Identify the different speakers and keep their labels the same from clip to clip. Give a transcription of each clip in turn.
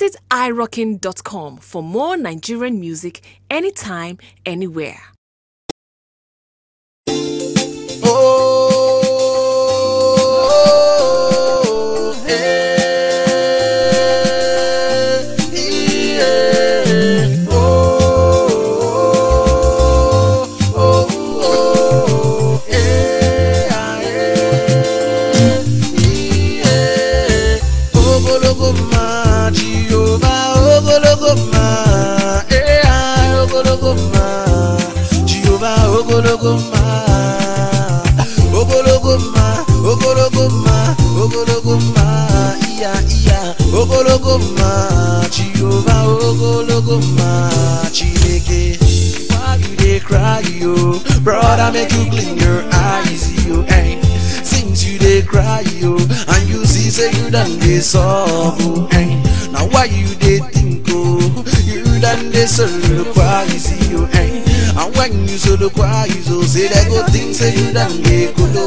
Speaker 1: Visit irockin.com for more Nigerian music anytime, anywhere.
Speaker 2: Oh, eh, yeah. Oh, oh, oh, eh, ah, eh, yeah. Ogologo ma, Jehovah, ogologo ma, eh, ah, ogologo ma, Jehovah, ogologo ma, ogologo ma, ogologo ma, ogologo ma, iya iya, ogologo ma, Jehovah, ogologo ma, Chineke. Why you dey cry, yo? Brother, make you clean your eyes, yo. Hey. Since you dey cry, yo, and you see say you done dey suffer, hey. Now why you dey think, oh? You done dey soliloquize, yo, hey. And when you soliloquize, oh, say they go think say you done dey kolo.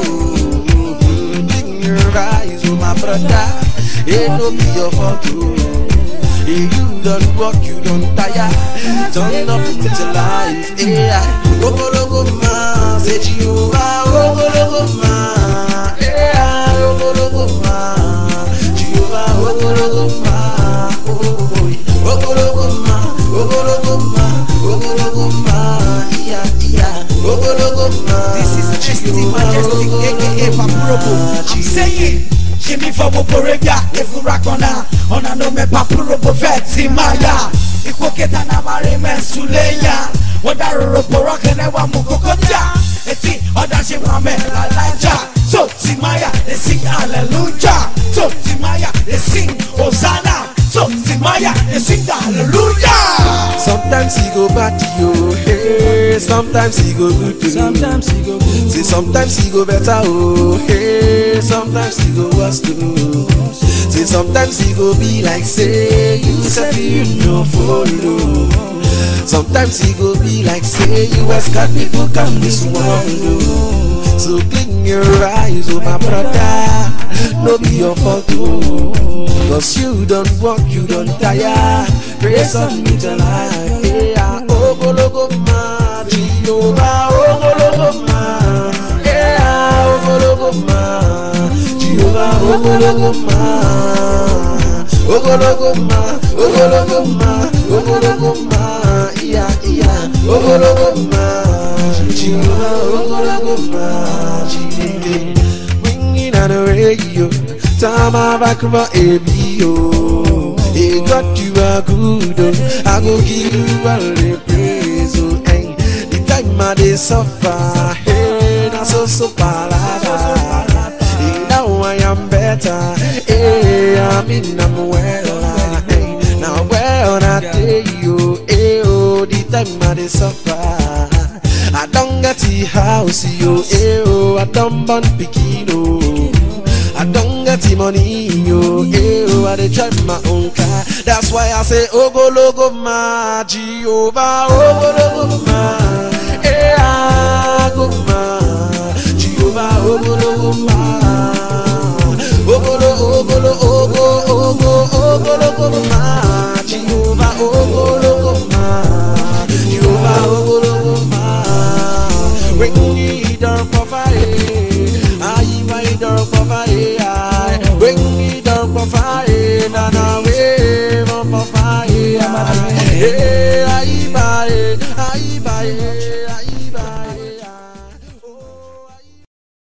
Speaker 2: Clean your eyes, oh my brother, it no be your fault, oh. Hey, you don't work, you don't tire. Turn up into life. Yeah, Ogologo ma, say Jehovah, Ogologo ma. Yeah, Ogologo ma, Jehovah, Ogologo ma. Oh, oh, Ogologo ma, Ogologo ma, Ogologo ma. Yeah, yeah, Ogologo ma.
Speaker 3: This is ST Majestic, aka Papurobo. I'm saying, Jimmy for Woporebia, Efurakona, Ona no me Papurobo Veti Maya, Ikwoketa na Mare Mensuleya, Wadaro Porokene wa Mukokoja, Eti, Oda Shimame Lalaja, So Timaya, they sing Hallelujah, So Timaya, they sing Hosanna, So Timaya, they sing Hallelujah.
Speaker 2: Sometimes he go bad to you, hey. Sometimes he go good to
Speaker 3: Sometimes he go good.
Speaker 2: See, sometimes he go better, oh, hey. Sometimes he go worse too. See, sometimes he go be like, say, you said you no follow. Sometimes he go be like, say, you ask God people come this world, oh. So clean your eyes, oh my brother. No be your fault, oh. Cause you don't walk, you don't tire. Praise on me tonight. Yeah, oh, go, go, ma, Jehovah, oh, go, go, ma. Yeah, oh, go, go, ma, Jehovah, oh, go, go, ma. Oh, go, go, ma, oh, go, go, ma, oh, go, go, ma. Yeah, yeah, oh, go, go, ma, Jehovah, oh, go, go, ma. Jehovah ringing on the radio. Time I back for ABO. Hey, God, you are good. Oh. I go give you all the praise. Oh, hey. The time I dey suffer. Hey, na so so palada. Hey, now I am better. Hey, I mean I'm well. Hey, now well I tell you. Hey, oh, the time I dey suffer. I don't get the house, yo, eh, oh, I don't born pikin, oh. I don't get the money, yo, eh, oh, I dey drive my own car. That's why I say, Ogologo ma, Jehovah, Ogologo ma, eh, ah, go ma, Jehovah, Ogologo ma, Ogolo, Ogolo, Ogo, Ogo, Ogologo ma, Jehovah, Ogologo ma, Jehovah, Ogologo ma. When you don't provide, I might don't provide. When you don't provide, na na we don't provide.